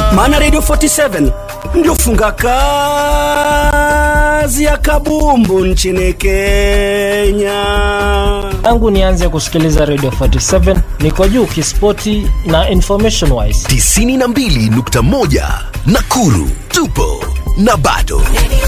maana radio 47 ndio funga kazi ya kabumbu nchini kenya tangu nianze kusikiliza radio 47 niko juu kispoti na information wise 92.1 Nakuru tupo na bado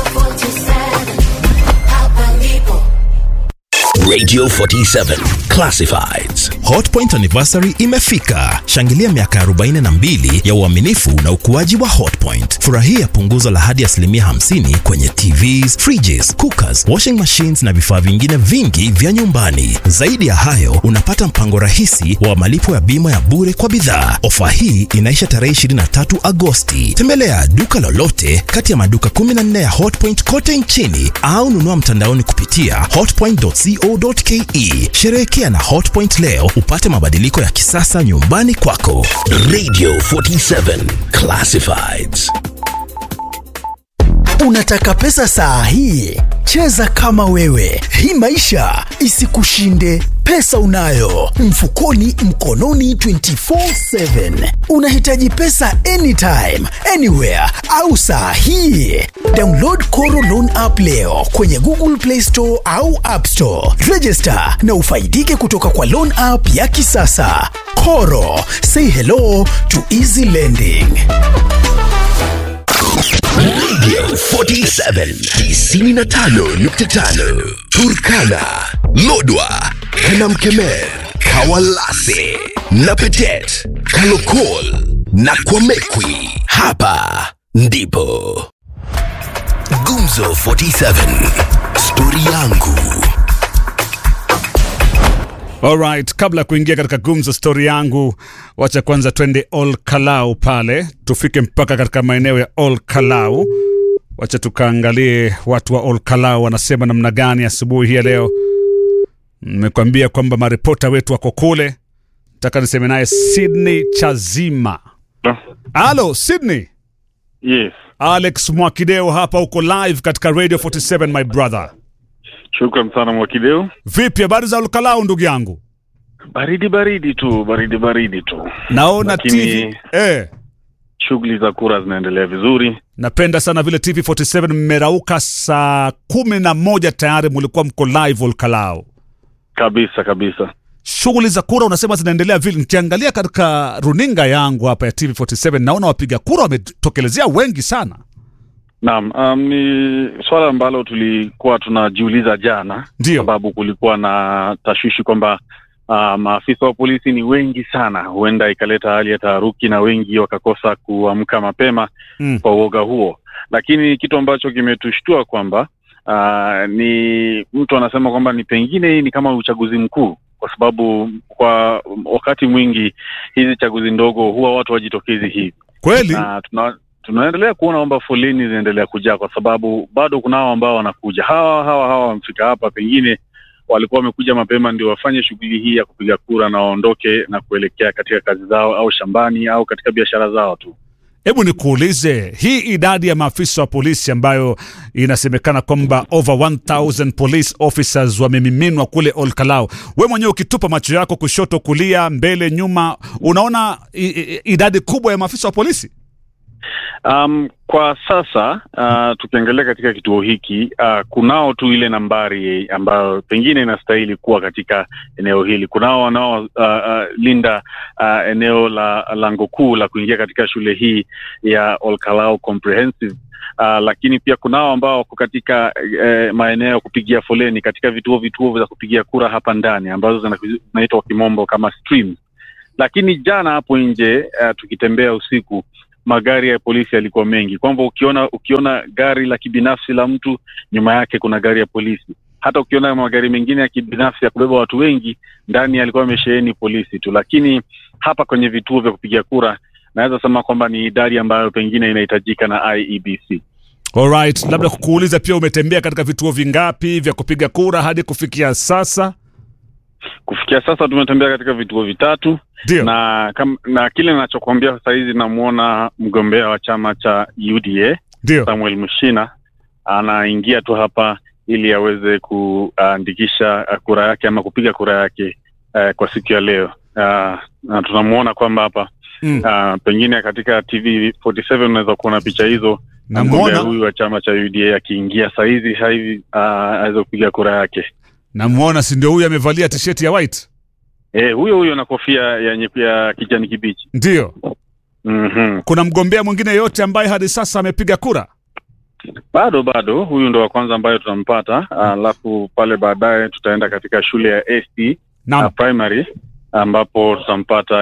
Radio 47 Classifieds. Hotpoint anniversary imefika. Shangilia miaka 42 ya uaminifu na ukuaji wa Hotpoint. Furahia punguzo la hadi asilimia 50 kwenye TVs, fridges, cookers, washing machines na vifaa vingine vingi vya nyumbani. Zaidi ya hayo, unapata mpango rahisi wa malipo ya bima ya bure kwa bidhaa. Ofa hii inaisha tarehe 23 Agosti. Tembelea duka lolote kati ya maduka 14 ya Hotpoint kote nchini au nunua mtandaoni kupitia hotpoint.co.ke. Sherehekea na Hotpoint leo upate mabadiliko ya kisasa nyumbani kwako. Radio 47 Classifieds. Unataka pesa saa hii? Cheza kama wewe, hii maisha isikushinde. Pesa unayo mfukoni, mkononi 24/7. Unahitaji pesa anytime, anywhere au saa hii? Download Koro Loan app leo kwenye Google Play Store au App Store. Register na ufaidike kutoka kwa loan app ya kisasa. Koro, say hello to easy lending. Radio 47 95.5 Turkana, Lodwa, Kanamkemer, Kawalase, Napetet, Kalokol na Kwamekwi. Hapa ndipo Gumzo 47 Stori yangu. Alright, kabla ya kuingia katika gumzo stori yangu, wacha kwanza twende Ol Kalau pale, tufike mpaka katika maeneo ya Ol Kalau. Wacha tukaangalie watu wa Ol Kalau wanasema namna gani asubuhi hii ya leo. Nimekwambia kwamba maripota wetu wako kule, nataka niseme naye Sydney Chazima. Halo Sydney, Yes, Alex Mwakideo hapa, uko live katika Radio 47 my brother. shukran sana Mwakideu. Vipi habari za Ol Kalau ndugu yangu? Baridi baridi tu, baridi baridi tu. Naona Lakini- TV eh. Shughuli za kura zinaendelea vizuri. napenda sana vile tv47 mmerauka saa kumi na moja tayari mulikuwa mko live olkalao Kabisa kabisa. shughuli za kura unasema zinaendelea vile nikiangalia katika runinga yangu hapa ya tv47 naona wapiga kura wametokelezea wengi sana Naam, um, ni swala ambalo tulikuwa tunajiuliza jana, Ndio. sababu kulikuwa na tashwishi kwamba uh, maafisa wa polisi ni wengi sana, huenda ikaleta hali ya taharuki na wengi wakakosa kuamka mapema Mm. kwa uoga huo. Lakini kitu ambacho kimetushtua kwamba uh, ni mtu anasema kwamba ni pengine hii ni kama uchaguzi mkuu, kwa sababu kwa wakati mwingi hizi chaguzi ndogo huwa watu wajitokezi hivi kweli na tuna, tunaendelea kuona kwamba foleni zinaendelea kujaa kwa sababu bado kuna hao ambao wanakuja hawa hawa hawa wamefika hapa pengine walikuwa wamekuja mapema ndio wafanye shughuli hii ya kupiga kura na waondoke na kuelekea katika kazi zao au shambani au katika biashara zao tu hebu nikuulize hii idadi ya maafisa wa polisi ambayo inasemekana kwamba over 1000 police officers wamemiminwa kule olkalao we mwenyewe ukitupa macho yako kushoto kulia mbele nyuma unaona i, i, idadi kubwa ya maafisa wa polisi Um, kwa sasa uh, tukiangalia katika kituo hiki uh, kunao tu ile nambari ambayo pengine inastahili kuwa katika eneo hili. Kunao wanao uh, uh, linda uh, eneo la lango kuu la kuingia katika shule hii ya Olkalau Comprehensive uh, lakini pia kunao ambao wako katika eh, maeneo ya kupigia foleni katika vituo vituo vya kupigia kura hapa ndani ambazo zina- zinaitwa kwa kimombo kama streams. Lakini jana hapo nje uh, tukitembea usiku magari ya polisi yalikuwa mengi, kwamba ukiona ukiona gari la kibinafsi la mtu nyuma yake kuna gari ya polisi. Hata ukiona magari mengine ya kibinafsi ya kubeba watu wengi, ndani yalikuwa yamesheheni polisi tu. Lakini hapa kwenye vituo vya kupiga kura, naweza sema kwamba ni idadi ambayo pengine inahitajika na IEBC. Alright, labda kukuuliza pia, umetembea katika vituo vingapi vya kupiga kura hadi kufikia sasa? Kufikia sasa tumetembea katika vituo vitatu Ndio. na kam, na kile ninachokuambia sasa hizi namwona mgombea wa chama cha UDA Ndio. Samuel Mushina anaingia tu hapa ili aweze kuandikisha uh, kura yake ama kupiga kura yake uh, kwa siku ya leo uh, na tunamwona kwamba hapa Mm. Ah, pengine katika TV 47 unaweza kuona picha hizo Namuona. mgombea huyu wa chama cha UDA akiingia saizi hivi uh, aweze kupiga kura yake. Namuona, si ndio huyu amevalia tisheti ya white? Eh, huyo huyo na kofia ya, nye- ya kijani kibichi. Ndio. Mhm. Kuna mgombea mwingine yote ambaye hadi sasa amepiga kura? Bado bado huyu ndo wa kwanza ambayo tunampata, alafu pale baadaye tutaenda katika shule ya ST Naam. uh, primary ambapo tutampata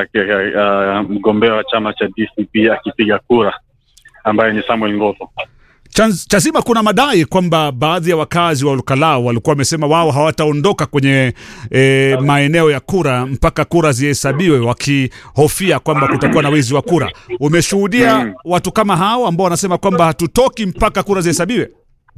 uh, mgombea wa chama cha DCP akipiga kura ambaye ni Samuel Ngotho. Chans- Chazima, kuna madai kwamba baadhi ya wakazi wa Olkalau walikuwa wamesema wao hawataondoka kwenye e, maeneo ya kura mpaka kura zihesabiwe, wakihofia kwamba kutakuwa na wizi wa kura. Umeshuhudia Mm. watu kama hao ambao wanasema kwamba hatutoki mpaka kura zihesabiwe?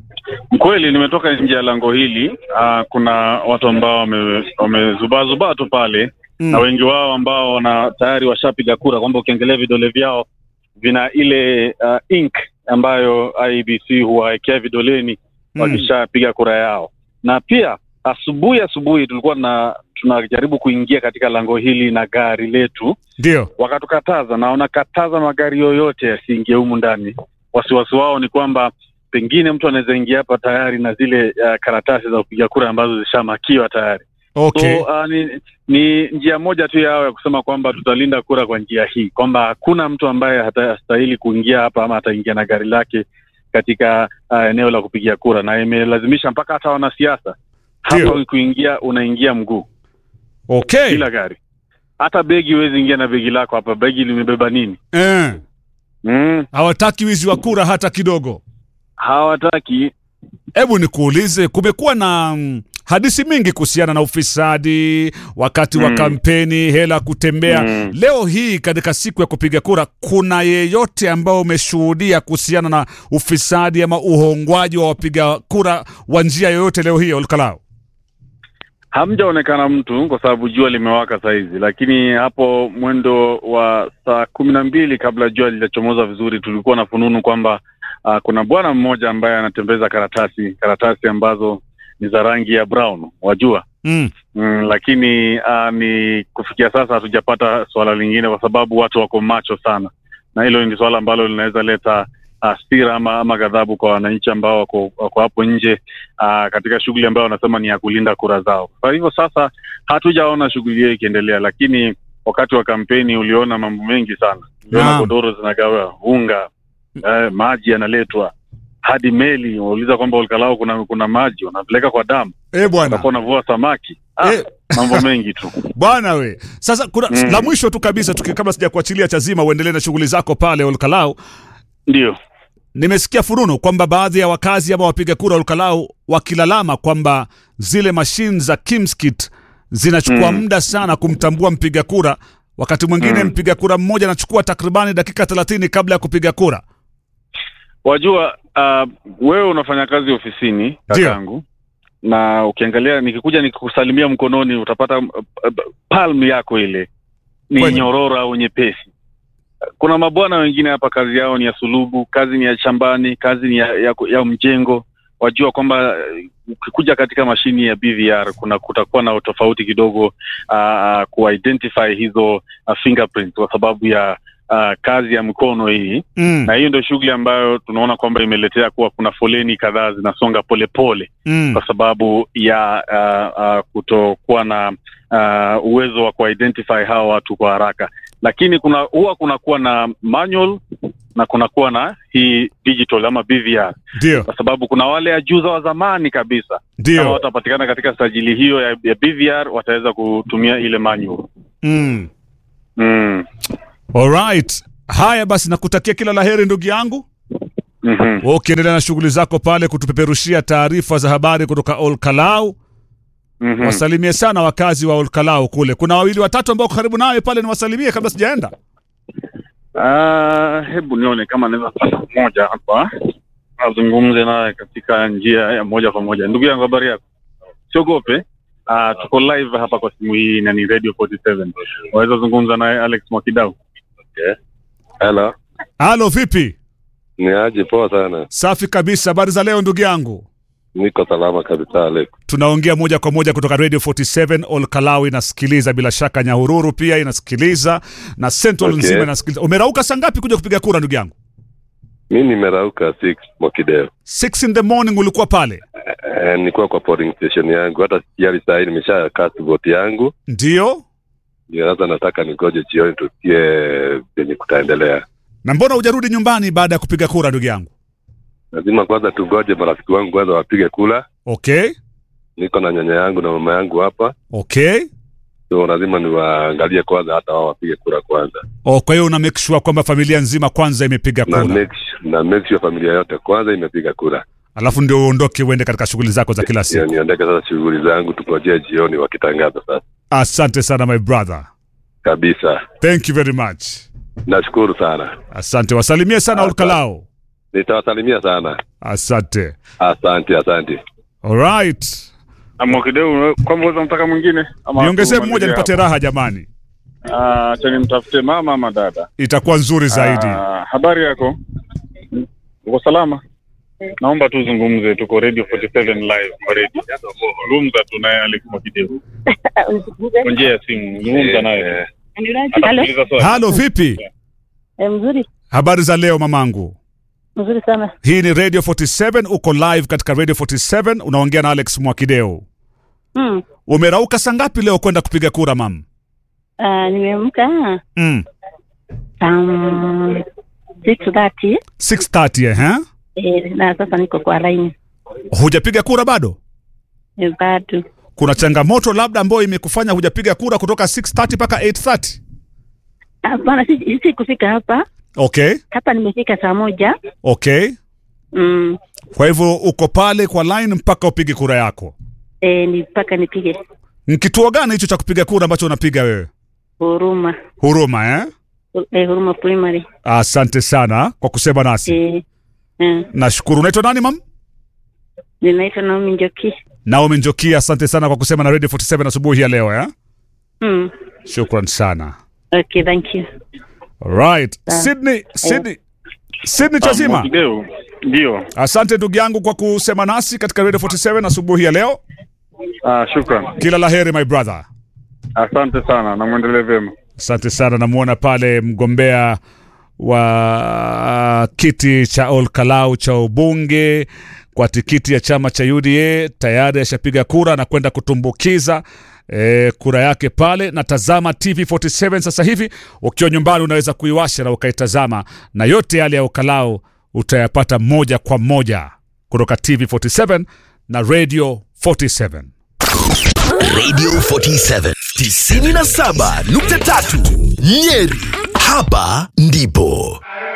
Kweli nimetoka nje ya lango hili. Uh, kuna watu ambao wame- wamezubazubaa tu pale Mm. na wengi wao ambao wana tayari washapiga kura, kwamba ukiangalia vidole vyao vina ile uh, ink ambayo IEBC huwawekea vidoleni Mm. wakishapiga kura yao. Na pia asubuhi asubuhi tulikuwa na tunajaribu kuingia katika lango hili na gari letu, Ndio. wakatukataza na wanakataza magari yoyote yasiingie humu ndani. Wasiwasi wao ni kwamba pengine mtu anaweza ingia hapa tayari na zile uh, karatasi za kupiga kura ambazo zishamakiwa tayari. Okay. So uh, ni, ni njia moja tu yao ya kusema kwamba tutalinda kura kwa njia hii, kwamba hakuna mtu ambaye hatastahili kuingia hapa ama ataingia na gari lake katika uh, eneo la kupigia kura, na imelazimisha mpaka hata wanasiasa Ndio. hapa kuingia, unaingia mguu Okay. bila gari. Hata begi huwezi ingia na begi lako hapa. Begi limebeba nini? Eh. Mm, Hawataki wizi wa kura hata kidogo. hawataki Hebu nikuulize, kumekuwa na mm, hadithi mingi kuhusiana na ufisadi wakati wa Mm. kampeni, hela kutembea. Mm. Leo hii katika siku ya kupiga kura, kuna yeyote ambao umeshuhudia kuhusiana na ufisadi ama uhongwaji wa wapiga kura wa njia yoyote leo hii Olkalau? hamjaonekana mtu kwa sababu jua limewaka sahizi, lakini hapo mwendo wa saa kumi na mbili kabla jua lijachomoza vizuri, tulikuwa na fununu kwamba uh, kuna bwana mmoja ambaye anatembeza karatasi karatasi ambazo ni za rangi ya brown, wajua Mm. mm, lakini uh, ni kufikia sasa hatujapata suala lingine, kwa sababu watu wako macho sana, na hilo ni suala ambalo linaweza leta hasira ama, ama ghadhabu kwa wananchi ambao wako, wako hapo nje uh, katika shughuli ambayo wanasema ni ya kulinda kura zao. Kwa hivyo sasa hatujaona shughuli hiyo ikiendelea, lakini wakati wa kampeni uliona mambo mengi sana. Uliona Naam. godoro zinagawa, unga, eh, maji yanaletwa hadi meli. Wauliza kwamba Olkalau kuna kuna maji wanapeleka kwa damu, Eh bwana. watakuwa wanavua samaki. Ah, Eh. mambo mengi tu. Bwana we. Sasa kuna Mm. la mwisho tu kabisa tuki, kabla sija kuachilia Chazima uendelee na shughuli zako pale Olkalau. Ndio. Nimesikia fununu kwamba baadhi ya wakazi ama wapiga kura Olkalau wakilalama kwamba zile mashine za Kimskit zinachukua Mm. muda sana kumtambua mpiga kura. Wakati mwingine Mm. mpiga kura mmoja anachukua takribani dakika 30 kabla ya kupiga kura. Wajua, uh, wewe unafanya kazi ofisini Ndio. kakangu, na ukiangalia nikikuja nikikusalimia mkononi utapata uh, uh, palm yako ile ni Kweli. nyororo au nyepesi. Kuna mabwana wengine hapa kazi yao ni ya sulubu, kazi ni ya shambani, kazi ni ya, ya, ya mjengo. Wajua kwamba uh, ukikuja katika mashini ya BVR kuna kutakuwa na tofauti kidogo uh, kuidentify hizo uh, fingerprints kwa sababu ya uh, kazi ya mkono hii Mm. na hiyo ndio shughuli ambayo tunaona kwamba imeletea kuwa kuna foleni kadhaa zinasonga polepole Mm. kwa sababu ya uh, uh, kutokuwa na uh, uwezo wa kuidentify hawa watu kwa haraka, lakini kuna huwa kunakuwa na manual na kunakuwa na hii digital ama BVR, Ndio. kwa sababu kuna wale ajuza wa zamani kabisa kama Ndio. watapatikana katika sajili hiyo ya, ya BVR wataweza kutumia ile manual. Mm. Mm. Alright. Haya basi nakutakia kila laheri ndugu yangu. Mhm. Wewe ukiendelea na shughuli zako pale kutupeperushia taarifa za habari kutoka Olkalau. Mhm. Wasalimie sana wakazi wa Olkalau kule. Kuna wawili watatu ambao wako karibu nawe pale, niwasalimie kabla sijaenda. Ah, hebu nione kama naweza pata mmoja hapa azungumze naye katika njia ya moja kwa moja. Ndugu yangu, habari yako? Siogope. Ah, tuko live hapa kwa simu hii na ni Radio 47. Waweza zungumza naye Alex Mwakidau. Hello, Halo, vipi? ni aje? Poa sana. Safi kabisa. Habari za leo ndugu yangu? Niko salama kabisa Alex. tunaongea moja kwa moja kutoka radio 47 olkalau inasikiliza bila shaka nyahururu pia inasikiliza na central Okay. nzima inasikiliza umerauka saa ngapi kuja kupiga kura ndugu yangu Mi nimerauka 6 Mwakideo. 6 in the morning ulikuwa pale Eh, nilikuwa kwa polling station yangu, hata tayari saa hii nimesha cast vote yangu, ndio ndio sasa nataka nigoje jioni tusikie venye kutaendelea. na mbona hujarudi nyumbani baada ya kupiga kura ndugu yangu Lazima kwanza tugoje marafiki wangu kwanza wapige kula. okay Niko na nyanya yangu na mama yangu hapa, okay so lazima niwaangalie kwanza, hata wao wapige kura kwanza, oh, kwa hiyo una make sure kwamba familia nzima kwanza imepiga na kura make, na make sure familia yote kwanza imepiga kura, alafu ndio uondoke uende katika shughuli zako za kila Ndio siku niondeke sasa shughuli zangu, tugojee jioni wakitangaza sasa asante sana my brother kabisa. thank you very much Nashukuru sana, asante wasalimie sana Asante. olkalao nitawasalimia sana. asante Asante, asante. alright Mwakideu, kwamba uweza mtaka mwingine ama niongezee tumalizie mmoja nipate hapa? raha jamani Ah, acha nimtafute mama ama dada. itakuwa nzuri zaidi Ah, habari yako? Uko salama? Naomba tuzungumze, tuko Radio 47 live kwa radio. Zungumza tu naye Alex Mwakideu kwa njia ya simu, zungumza naye. Halo, Atakuuliza swali. halo vipi Eh, mzuri habari za leo mamangu mzuri sana. hii ni radio 47 uko live katika radio 47 unaongea na alex mwakideo Mm. umerauka saa ngapi leo kwenda kupiga kura mam Uh, nimeamka mm. um, 6:30 630 eh? eh, na sasa niko kwa line hujapiga kura bado eh, bado kuna changamoto labda ambayo imekufanya hujapiga kura kutoka 630 mpaka 830 hapana, si, si kufika hapa okay hapa, nimefika saa moja okay mm, kwa hivyo uko pale kwa line mpaka upige kura yako eh, ni mpaka nipige ni kituo gani hicho cha kupiga kura ambacho unapiga wewe huruma huruma eh? eh, huruma primary asante sana kwa kusema nasi eh, eh, nashukuru unaitwa nani mam ninaitwa Naomi Njoki naomi njokia asante sana kwa kusema na radio 47 asubuhi ya leo eh? mm, shukran sana okay, thank you. right Sawa. sydney sydney sydney Ah, chazima Mwakideu, ndio. asante ndugu yangu kwa kusema nasi katika radio 47 asubuhi ya leo Ah, shukran. kila la heri my brother Asante sana na muendelee vyema. asante sana namwona pale mgombea wa kiti cha olkalau cha ubunge kwa tikiti ya chama cha uda tayari ashapiga kura na kwenda kutumbukiza e, kura yake pale na tazama tv 47 sasa hivi ukiwa nyumbani unaweza kuiwasha na ukaitazama na yote yale ya olkalau utayapata moja kwa moja kutoka tv 47 na radio 47 Radio 47 97.3 Nyeri. Hapa ndipo